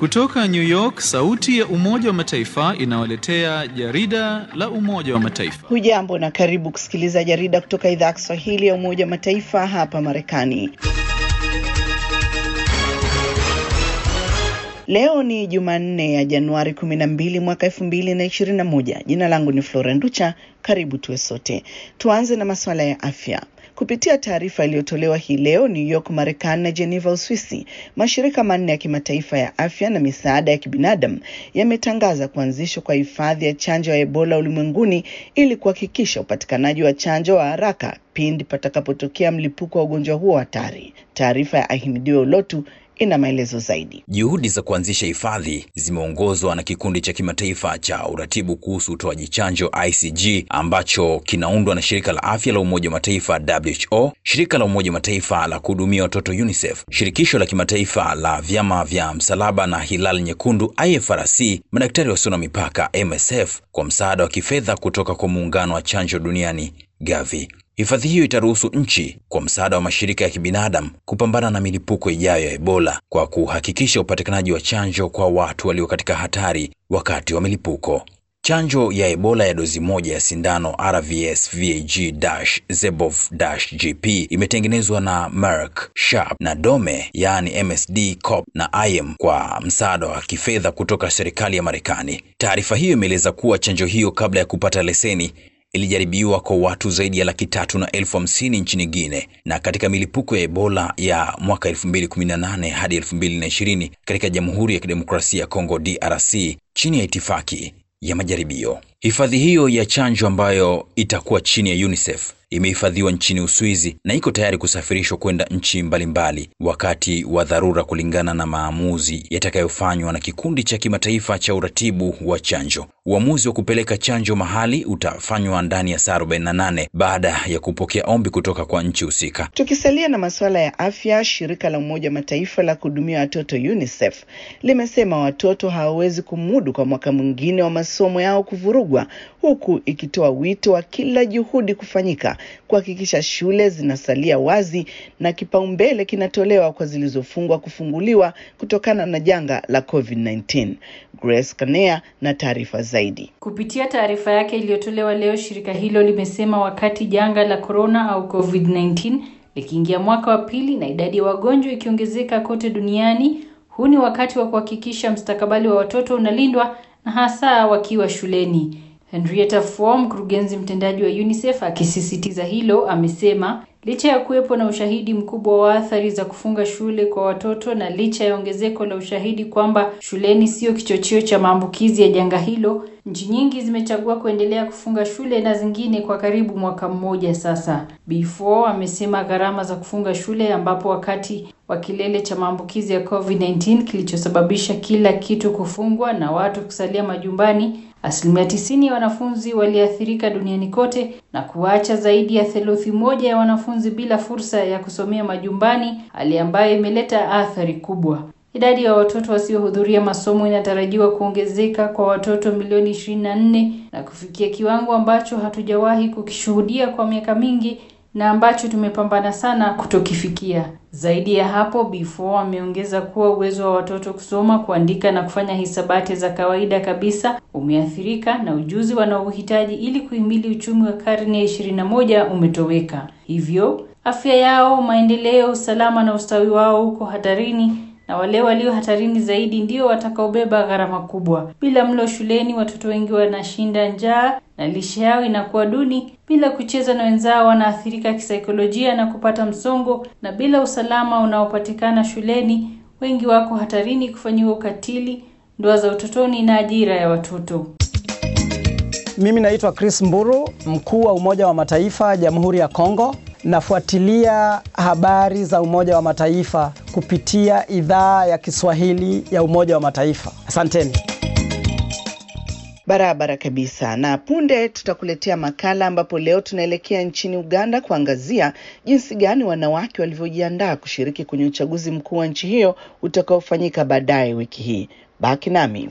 Kutoka New York, sauti ya Umoja wa Mataifa inawaletea jarida la Umoja wa Mataifa. Hujambo na karibu kusikiliza jarida kutoka idhaa ya Kiswahili ya Umoja wa Mataifa hapa Marekani. Leo ni Jumanne ya Januari 12 mwaka 2021. Jina langu ni Flora Nducha. Karibu tuwe sote. Tuanze na masuala ya afya. Kupitia taarifa iliyotolewa hii leo New York, Marekani na Geneva, Uswisi, mashirika manne ya kimataifa ya afya na misaada ya kibinadamu yametangaza kuanzishwa kwa hifadhi ya chanjo ya Ebola ulimwenguni ili kuhakikisha upatikanaji wa chanjo wa haraka pindi patakapotokea mlipuko wa ugonjwa huo hatari. Taarifa ya Ahimidiwe Ulotu ina maelezo zaidi. Juhudi za kuanzisha hifadhi zimeongozwa na kikundi cha kimataifa cha uratibu kuhusu utoaji chanjo ICG ambacho kinaundwa na shirika la afya la Umoja wa Mataifa WHO, shirika la Umoja wa Mataifa la kuhudumia watoto UNICEF, shirikisho la kimataifa la vyama vya msalaba na Hilal Nyekundu IFRC, madaktari wasio na mipaka MSF, kwa msaada wa kifedha kutoka kwa muungano wa chanjo duniani Gavi. Hifadhi hiyo itaruhusu nchi kwa msaada wa mashirika ya kibinadamu kupambana na milipuko ijayo ya Ebola kwa kuhakikisha upatikanaji wa chanjo kwa watu walio katika hatari wakati wa milipuko. Chanjo ya Ebola ya dozi moja ya sindano RVS VAG-ZEBOV-GP imetengenezwa na Merck, Sharp na Dome, yaani MSD Corp na IM kwa msaada wa kifedha kutoka serikali ya Marekani. Taarifa hiyo imeeleza kuwa chanjo hiyo kabla ya kupata leseni ilijaribiwa kwa watu zaidi ya laki tatu na elfu hamsini nchini Guinea na katika milipuko ya Ebola ya mwaka 2018 hadi 2020 katika Jamhuri ya Kidemokrasia ya Kongo DRC chini ya itifaki ya majaribio. Hifadhi hiyo ya chanjo ambayo itakuwa chini ya UNICEF imehifadhiwa nchini Uswizi na iko tayari kusafirishwa kwenda nchi mbalimbali wakati wa dharura, kulingana na maamuzi yatakayofanywa na kikundi cha kimataifa cha uratibu wa chanjo. Uamuzi wa kupeleka chanjo mahali utafanywa ndani ya saa 48 baada ya kupokea ombi kutoka kwa nchi husika. Tukisalia na masuala ya afya, shirika la Umoja wa Mataifa la kuhudumia watoto UNICEF limesema watoto hawawezi kumudu kwa mwaka mwingine wa masomo yao kuvurugwa, huku ikitoa wito wa kila juhudi kufanyika kuhakikisha shule zinasalia wazi na kipaumbele kinatolewa kwa zilizofungwa kufunguliwa kutokana na janga la COVID-19. Grace Kanea na taarifa zaidi. Kupitia taarifa yake iliyotolewa leo, shirika hilo limesema wakati janga la corona au COVID-19 likiingia mwaka wa pili na idadi ya wagonjwa ikiongezeka kote duniani, huu ni wakati wa kuhakikisha mstakabali wa watoto unalindwa na hasa wakiwa shuleni. Henrietta Fore, mkurugenzi mtendaji wa UNICEF, akisisitiza hilo, amesema licha ya kuwepo na ushahidi mkubwa wa athari za kufunga shule kwa watoto na licha ya ongezeko la ushahidi kwamba shuleni sio kichocheo cha maambukizi ya janga hilo, nchi nyingi zimechagua kuendelea kufunga shule na zingine kwa karibu mwaka mmoja sasa. B4 amesema gharama za kufunga shule, ambapo wakati wa kilele cha maambukizi ya COVID-19 kilichosababisha kila kitu kufungwa na watu kusalia majumbani Asilimia tisini ya wanafunzi waliathirika duniani kote na kuacha zaidi ya theluthi moja ya wanafunzi bila fursa ya kusomea majumbani, hali ambayo imeleta athari kubwa. Idadi ya watoto wasiohudhuria masomo inatarajiwa kuongezeka kwa watoto milioni 24 na kufikia kiwango ambacho hatujawahi kukishuhudia kwa miaka mingi na ambacho tumepambana sana kutokifikia. Zaidi ya hapo, B4 ameongeza kuwa uwezo wa watoto kusoma, kuandika na kufanya hisabati za kawaida kabisa umeathirika na ujuzi wanaohitaji ili kuhimili uchumi wa karne ya 21 umetoweka. Hivyo, afya yao, maendeleo, usalama na ustawi wao uko hatarini na wale walio hatarini zaidi ndio watakaobeba gharama kubwa. Bila mlo shuleni, watoto wengi wanashinda njaa na lishe yao inakuwa duni. Bila kucheza na wenzao, wanaathirika kisaikolojia na kupata msongo, na bila usalama unaopatikana shuleni, wengi wako hatarini kufanyiwa ukatili, ndoa za utotoni na ajira ya watoto. Mimi naitwa Chris Mburu, mkuu wa Umoja wa Mataifa Jamhuri ya Kongo. Nafuatilia habari za Umoja wa Mataifa kupitia idhaa ya Kiswahili ya Umoja wa Mataifa. Asanteni. Barabara kabisa. Na punde tutakuletea makala ambapo leo tunaelekea nchini Uganda kuangazia jinsi gani wanawake walivyojiandaa kushiriki kwenye uchaguzi mkuu wa nchi hiyo utakaofanyika baadaye wiki hii. Baki nami.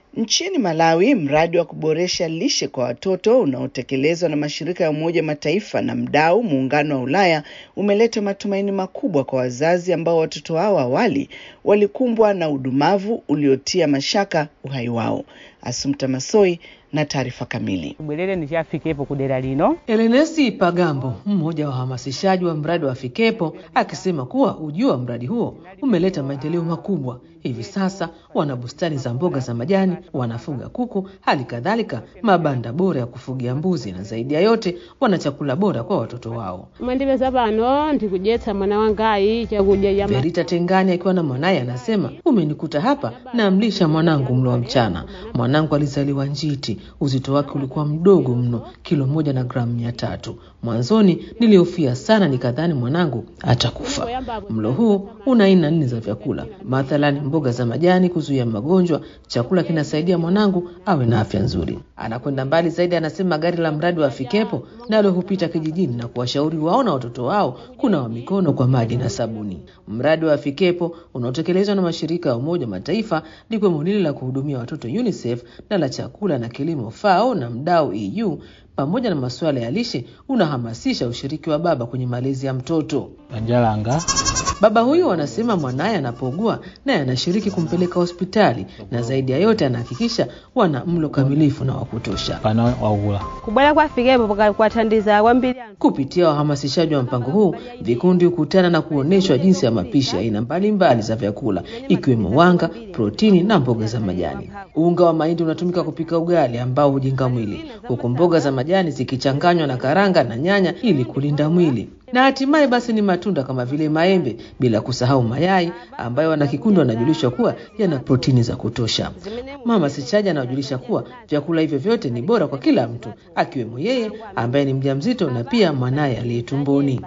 Nchini Malawi, mradi wa kuboresha lishe kwa watoto unaotekelezwa na mashirika ya Umoja Mataifa na mdau Muungano wa Ulaya umeleta matumaini makubwa kwa wazazi ambao watoto hao awali walikumbwa na udumavu uliotia mashaka uhai wao. Asumta Masoi na taarifa kamili. bwerere ndichafikepo kudera lino Elenesi Pagambo, mmoja wa wahamasishaji wa mradi wa Fikepo, akisema kuwa ujio wa mradi huo umeleta maendeleo makubwa. Hivi sasa wana bustani za mboga za majani, wanafuga kuku, hali kadhalika mabanda bora ya kufugia mbuzi, na zaidi ya yote wana chakula bora kwa watoto wao. mwandipeza pano ndikudyetsa mwana wangayi chakudya cha ma- Verita Tengani akiwa na mwanaye anasema, umenikuta hapa namlisha mwanangu mlo wa mchana. Mwanangu alizaliwa njiti, uzito wake ulikuwa mdogo mno, kilo moja na gramu mia tatu. Mwanzoni nilihofia sana, nikadhani mwanangu atakufa. Mlo huu una aina nne za vyakula, mathalan mboga za majani kuzuia magonjwa. Chakula kinasaidia mwanangu awe na afya nzuri. Anakwenda mbali zaidi, anasema gari la mradi wa Fikepo nalo hupita kijijini na kuwashauri wao na watoto wao kunawa mikono kwa maji na sabuni. Mradi wa Fikepo unaotekelezwa na mashirika ya Umoja wa Mataifa likiwemo lile la kuhudumia watoto UNICEF na la chakula na kilimo FAO na mdau EU pamoja na masuala ya lishe unahamasisha ushiriki wa baba kwenye malezi ya mtoto. Banjalanga Baba huyu anasema mwanaye anapougua naye anashiriki kumpeleka hospitali na zaidi ya yote anahakikisha wana mlo kamilifu na wa kutosha. kana waula kubwera kwafikepo paka- kwathandiza kwambiri anthu Kupitia wahamasishaji wa mpango huu, vikundi hukutana na kuonyeshwa jinsi ya mapishi ya aina mbalimbali za vyakula ikiwemo wanga, protini na mboga za majani. Unga wa mahindi unatumika kupika ugali ambao hujenga mwili, huku mboga za majani zikichanganywa na karanga na nyanya ili kulinda mwili. Na hatimaye basi ni matunda kama vile maembe, bila kusahau mayai ambayo wanakikundi wanajulishwa kuwa yana protini za kutosha. Mhamasishaji anawajulisha kuwa vyakula hivyo vyote ni bora kwa kila mtu, akiwemo yeye ambaye ni mjamzito na pia mwanaye aliye tumboni.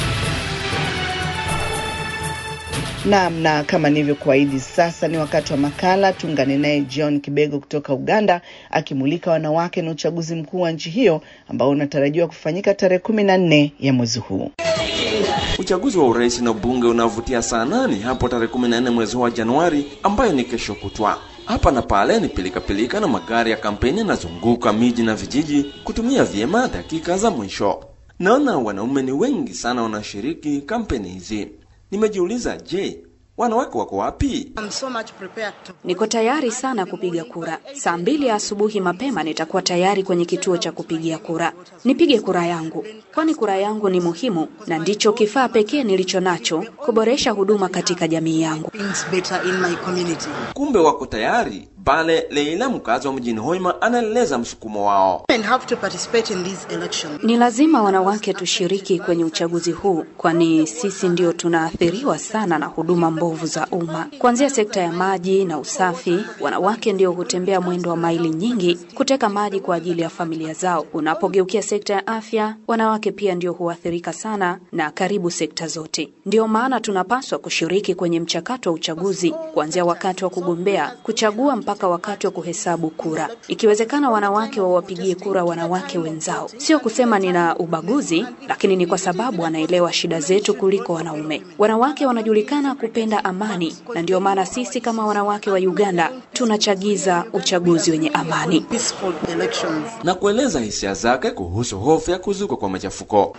Naam, na kama nilivyokuahidi, sasa ni wakati wa makala. Tuungane naye John Kibego kutoka Uganda akimulika wanawake na uchaguzi mkuu wa nchi hiyo ambao unatarajiwa kufanyika tarehe kumi na nne ya mwezi huu. Uchaguzi wa urais na ubunge unavutia sana ni hapo tarehe 14 mwezi huu wa Januari, ambayo ni kesho kutwa. Hapa na pale ni pilikapilika na magari ya kampeni yanazunguka miji na vijiji kutumia vyema dakika za mwisho. Naona wanaume ni wengi sana wanashiriki kampeni hizi. Nimejiuliza, je, wanawake wako wapi? Niko tayari sana kupiga kura. Saa mbili ya asubuhi mapema nitakuwa tayari kwenye kituo cha kupigia kura. Nipige kura yangu, kwani kura yangu ni muhimu na ndicho kifaa pekee nilicho nacho kuboresha huduma katika jamii yangu. Kumbe wako tayari. Bale Leila, mkazi wa mjini Hoima, anaeleza msukumo wao. Ni lazima wanawake tushiriki kwenye uchaguzi huu, kwani sisi ndio tunaathiriwa sana na huduma mbovu za umma, kuanzia sekta ya maji na usafi. Wanawake ndio hutembea mwendo wa maili nyingi kuteka maji kwa ajili ya familia zao. Unapogeukia sekta ya afya, wanawake pia ndio huathirika sana na karibu sekta zote. Ndio maana tunapaswa kushiriki kwenye mchakato wa uchaguzi, kuanzia wakati wa kugombea, kuchagua mpaka wakati wa kuhesabu kura. Ikiwezekana, wanawake wawapigie kura wanawake wenzao. Sio kusema nina ubaguzi, lakini ni kwa sababu wanaelewa shida zetu kuliko wanaume. Wanawake wanajulikana kupenda amani, na ndio maana sisi kama wanawake wa Uganda tunachagiza uchaguzi wenye amani. na kueleza hisia zake kuhusu hofu ya kuzuka kwa machafuko.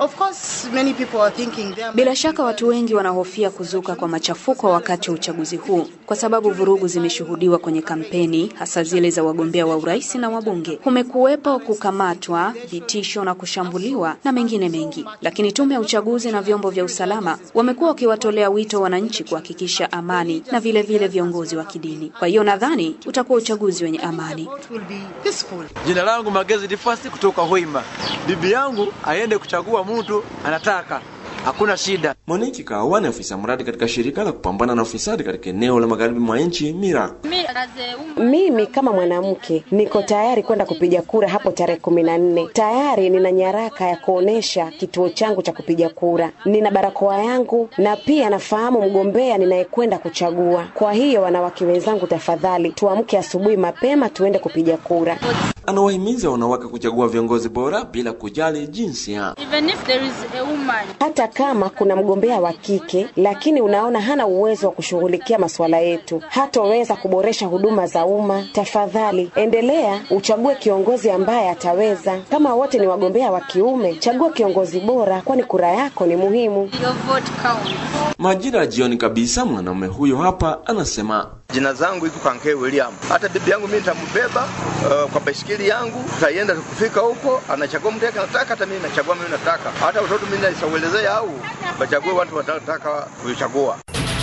Bila shaka watu wengi wanahofia kuzuka kwa machafuko wakati wa uchaguzi huu, kwa sababu vurugu zimeshuhudiwa kwenye kampeni, hasa zile za wagombea wa urais na wabunge. Kumekuwepo kukamatwa, vitisho na kushambuliwa na mengine mengi, lakini tume ya uchaguzi na vyombo vya usalama wamekuwa wakiwatolea wito wananchi kuhakikisha amani na vile vile viongozi wa kidini. Kwa hiyo nadhani utakuwa uchaguzi wenye amani. Jina langu Magezi Difasi kutoka Hoima. Bibi yangu aende kuchagua mtu anataka, hakuna shida. Moniki Kawa ni afisa mradi katika shirika la kupambana na ufisadi katika eneo la magharibi mwa nchi Mira. Mimi kama mwanamke niko tayari kwenda kupiga kura hapo tarehe kumi na nne. Tayari nina nyaraka ya kuonesha kituo changu cha kupiga kura, nina barakoa yangu na pia nafahamu mgombea ninayekwenda kuchagua. Kwa hiyo wanawake wenzangu, tafadhali tuamke asubuhi mapema tuende kupiga kura. Anawahimiza wanawake kuchagua viongozi bora bila kujali jinsia. Even if there is a woman Hata kama kuna mgombea wa kike, lakini unaona hana uwezo wa kushughulikia masuala yetu, hatoweza kuboresha huduma za umma, tafadhali endelea uchague kiongozi ambaye ataweza. Kama wote ni wagombea wa kiume, chagua kiongozi bora, kwani kura yako ni muhimu. your vote counts. Majira ya jioni kabisa, mwanaume huyo hapa anasema Jina zangu iko Kankee William. Hata bibi yangu mimi nitambeba uh, kwa baisikeli yangu, tutaienda tukifika huko, anachagua mtu yake anataka, hata mimi nachagua mimi nataka, hata watoto mimi naisauelezea au wachague watu watataka kuchagua.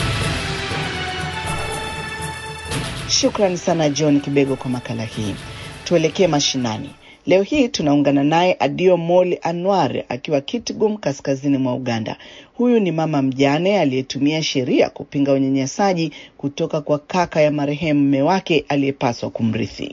Shukrani sana John Kibego kwa makala hii. Tuelekee mashinani. Leo hii tunaungana naye Adio Moli Anwar akiwa Kitgum, kaskazini mwa Uganda. Huyu ni mama mjane aliyetumia sheria kupinga unyanyasaji kutoka kwa kaka ya marehemu mme wake aliyepaswa kumrithi.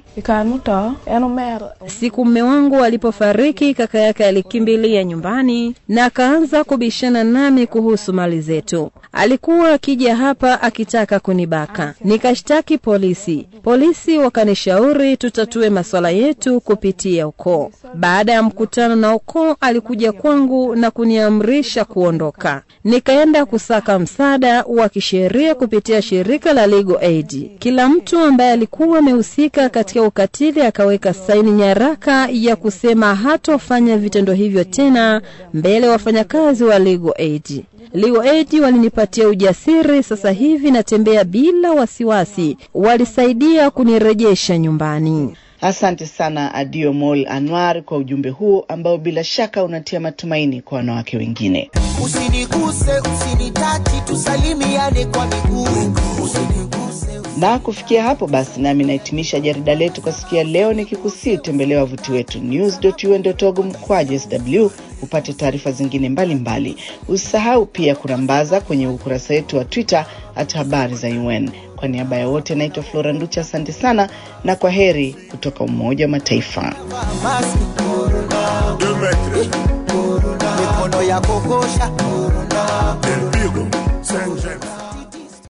Siku mme wangu alipofariki, kaka yake alikimbilia nyumbani na akaanza kubishana nami kuhusu mali zetu. Alikuwa akija hapa akitaka kunibaka, nikashtaki polisi. Polisi wakanishauri tutatue masuala yetu kupitia ukoo. Baada ya mkutano na ukoo, alikuja kwangu na kuniamrisha kuondoka. Nikaenda kusaka msaada wa kisheria kupitia shirika la Legal Aid. Kila mtu ambaye alikuwa amehusika katika ukatili akaweka saini nyaraka ya kusema hatofanya vitendo hivyo tena mbele ya wafanyakazi wa Legal Aid. Legal Aid walinipatia ujasiri, sasa hivi natembea bila wasiwasi. Walisaidia kunirejesha nyumbani. Asante sana Adio Mol Anwar kwa ujumbe huo ambao bila shaka unatia matumaini kwa wanawake wengine. Usiniguse, usinitachi, tusalimiane kwa miguu. Usiniguse, Na kufikia hapo basi, nami nahitimisha jarida letu kwa siku ya leo, nikikusii utembelea wavuti wetu news.un.org mkwaju sw upate taarifa zingine mbalimbali. Usisahau pia kurambaza kwenye ukurasa wetu wa Twitter at habari za UN. Kwa niaba ya wote, naitwa Flora Nducha, asante sana na kwa heri kutoka Umoja wa Mataifa. maski, corona. Mikono ya kokosha, corona.